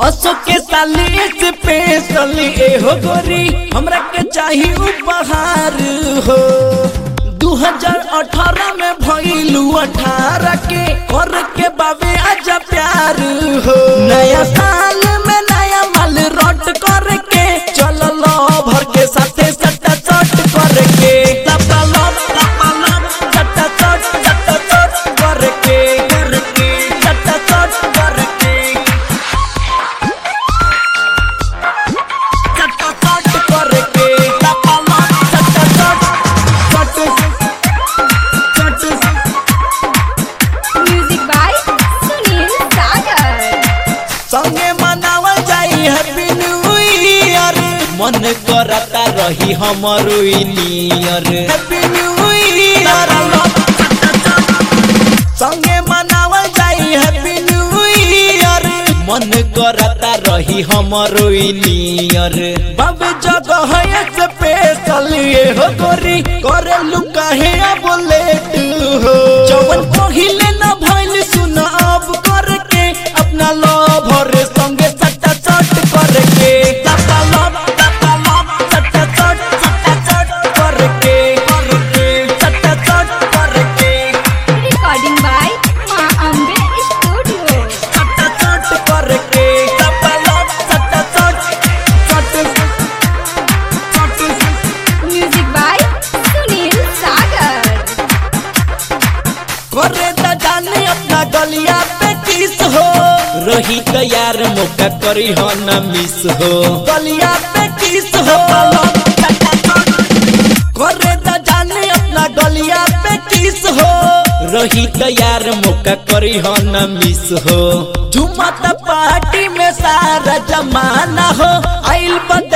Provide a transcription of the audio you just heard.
असो के साली स्पेशल ए हो गोरी हमरा के चाहिए उपहार हो 2018 में भइलू 18 के कर के बाबे आजा प्यार हो नया साल में नया माल रट कर के चल लो भर के साथे सट्टा चट कर के लपा लप लपा लप सट्टा चट सट्टा चट कर के कर के सट्टा चट कर के सट्टा चट कर के लपा लप सट्टा चट चट चट म्यूजिक बाय सुनील सागर संगे मनावल जाई हैप्पी न्यू ईयर मन करता रही हमर नियर हैप्पी न्यू ईयर संगे मनावल जाई हैप्पी न्यू ईयर मन करता रही हमर नियर बाबे जगह है स्पेशल ये हो गोरी करे लुका है अब लेट हो जवन पहिले न भइल सुन अब करके अपना लवर संगे सट्टा चट करके सट्टा लब सट्टा लब सट्टा चट सट्टा चट करके करके सट्टा चट करके रिकॉर्डिंग बाय माँ अम्बे स्टूडियो सट्टा चट करके सट्टा लब सट्टा चट चट चट म्यूजिक बाय सुनील सागर करे त जाने अपना गलिया पे किस हो रही तैयार मौका करी हो न मिस हो गलिया पे किस हो करे त जाने अपना गलिया पे किस हो रही तैयार मौका करी हो न मिस हो झुमत पार्टी में सारा जमाना हो आइल बा